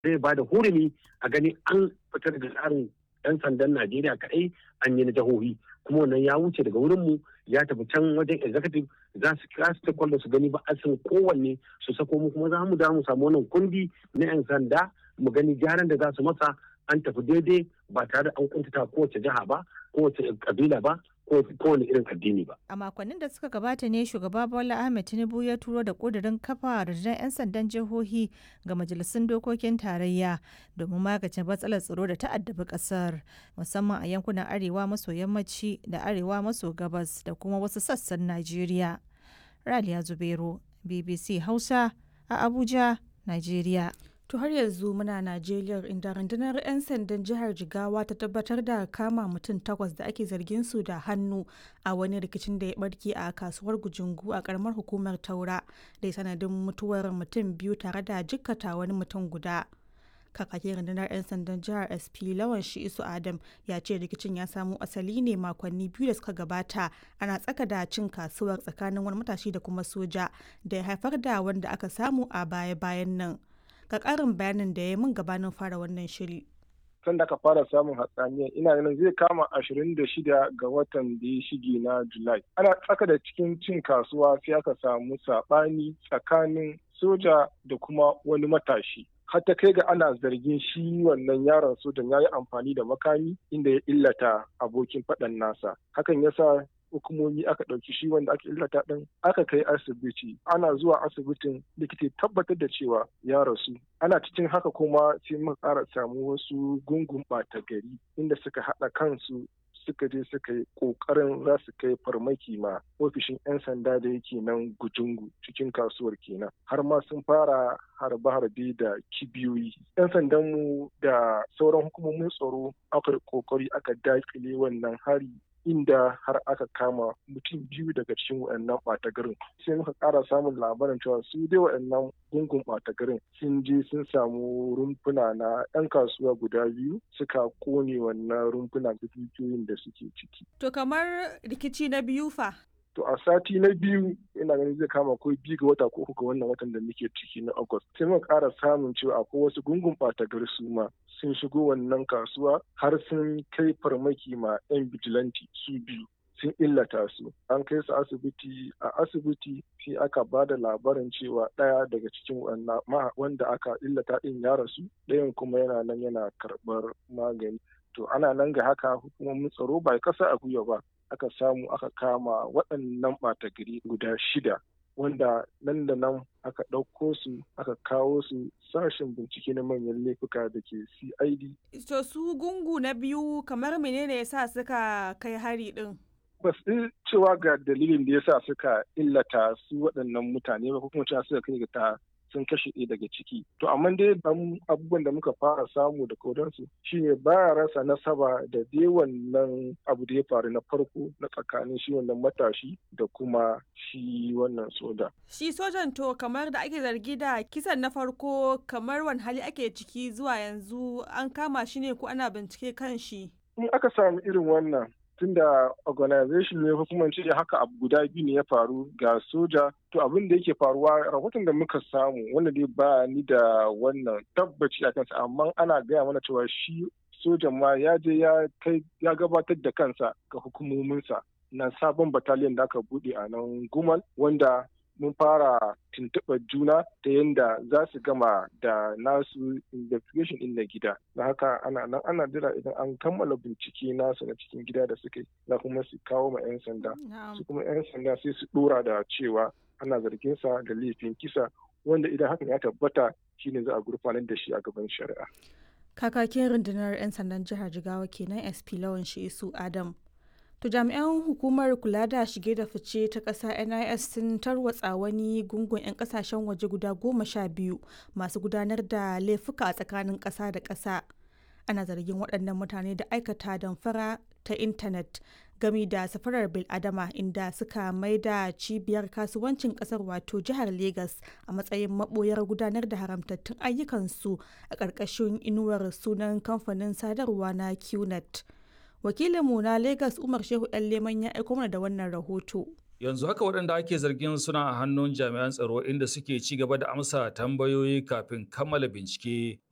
zai ba da hurumi a gani an fita daga tsarin 'yan sandan Najeriya kaɗai an yi na jihohi kuma wannan ya wuce daga wurinmu ya tafi can wajen executive za su kira su ta su gani ba a san kowanne su sako mu kuma za mu da mu samu wannan kundi na 'yan sanda mu gani gyaran da za su masa an tafi daidai ba tare da an kuntata kowace jiha ba kowace kabila ba kowane irin addini ba. A makonnin da suka gabata ne shugaba Bola Ahmed Tinubu ya turo da ƙudurin kafa rundunar 'yan sandan jihohi ga majalisun dokokin tarayya domin magance matsalar tsaro da ta'addabi ƙasar musamman a yankunan arewa maso yammaci da arewa maso gabas da kuma wasu sassan Najeriya. Raliya Zubero, BBC Hausa a Abuja, Najeriya. To har yanzu muna Najeriya inda rundunar 'yan sandan jihar Jigawa ta tabbatar da kama mutum takwas da ake zargin su da hannu a wani rikicin da ya barke a kasuwar Gujungu a karamar hukumar Taura da ya sanadin mutuwar mutum biyu tare da jikkata wani mutum guda. Kakakin rundunar 'yan sandan jihar SP Lawan Shi'isu Adam ya ce rikicin ya samo asali ne makonni biyu da suka gabata ana tsaka da cin kasuwar tsakanin wani matashi da kuma soja da ya haifar da wanda aka samu a baya-bayan nan. ga ƙarin bayanin da ya min gabanin fara wannan shiri. Tun da aka fara samun hatsaniya ina ganin zai kama ashirin da shida ga watan da ya shige na Julai. Ana tsaka da cikin cin kasuwa sai aka samu saɓani tsakanin soja da kuma wani matashi. har ta kai ga ana zargin shi wannan yaron sojan ya yi amfani da makami inda ya illata abokin faɗan nasa hakan yasa hukumomi aka ɗauki shi wanda aka illata ɗin aka kai asibiti ana zuwa asibitin likita tabbatar da cewa ya rasu ana cikin haka kuma sai muka ƙara samu wasu gungun ɓata gari inda suka haɗa kansu suka je suka yi ƙoƙarin za su kai farmaki ma ofishin 'yan sanda da yake nan gujungu cikin kasuwar kenan har ma sun fara harbe-harbe da kibiyoyi 'yan sandanmu da sauran hukumomin tsaro aka ƙoƙari aka daƙile wannan hari inda har aka kama mutum biyu daga cikin waɗannan ɓata garin sai muka ƙara samun labarin cewa su dai waɗannan gungun ɓata garin sun je sun samu rumfuna na 'yan kasuwa guda biyu suka kone wannan rumfuna da dukiyoyin da suke ciki. To kamar rikici na biyu fa? To a sati na biyu ina ganin zai kama ko biyu ga wata ko uku ga wannan watan da muke ciki na August. Sai muka ƙara samun cewa akwai wasu gungun ɓata gari su ma sun shigo wannan kasuwa har sun kai farmaki ma 'yan bijilanti su biyu sun illata su an kai su asibiti a asibiti sai aka ba da labarin cewa ɗaya daga cikin wanda aka illata ɗin ya rasu ɗayan kuma yana nan yana karɓar magani to ana nan ga haka hukumomin tsaro ba kasa a gwiwa ba aka samu aka kama waɗannan ɓata gari guda shida wanda nan da nan aka ɗauko su aka kawo su sashen bincike na manyan laifuka da ke CID. To su gungu na biyu kamar menene ya sa suka kai hari ɗin? Ba su cewa ga dalilin da ya sa suka illata su waɗannan mutane ba ko kuma cewa suka kai ga ta sun kashe ɗaya daga ciki. To amma dai abubuwan da muka fara samu da kodansu shine baya rasa nasaba da dai wannan abu da ya faru na farko na tsakanin shi wannan matashi da kuma shi wannan soja. Shi sojan to kamar da ake zargi da kisan na farko kamar wani hali ake ciki zuwa yanzu an kama shi ne ko ana bincike kan shi. In aka samu irin wannan tunda organization ne ko kuma ce haka abu guda biyu ne ya faru ga soja to abin da yake faruwa rahoton da muka samu wanda dai ba ni da wannan tabbaci a kansa amma ana gaya mana cewa shi sojan ma ya je ya kai ya gabatar da kansa ga hukumominsa na sabon bataliyan da aka bude a nan gumal wanda mun fara tuntuɓar juna ta yadda za su gama da nasu investigation ɗin na gida da haka ana nan ana jira idan an kammala bincike nasu na cikin gida da suke za kuma su kawo ma 'yan sanda su kuma 'yan sanda sai su ɗora da cewa ana zargin sa da laifin kisa wanda idan hakan ya tabbata shine za a gurfanar da shi a gaban shari'a kakakin rundunar 'yan sandan jihar jigawa kenan sp lawan su adam To jami'an hukumar kula da shige da fice ta ƙasa NIS sun tarwatsa wani gungun 'yan ƙasashen waje guda goma sha biyu masu gudanar da laifuka a tsakanin ƙasa da ƙasa. Ana zargin waɗannan mutane da aikata damfara ta intanet gami da safarar biladama inda suka maida cibiyar kasuwancin ƙasar wato jihar Legas a matsayin maɓoyar gudanar da haramtattun ayyukansu a ƙarƙashin inuwar sunan kamfanin sadarwa na QNet. wakilinmu na Legas Umar Shehu ɗan Leman ya aiko mana da wannan rahoto. Yanzu haka waɗanda ake zargin suna a hannun jami'an tsaro inda suke ci gaba da amsa tambayoyi kafin kammala bincike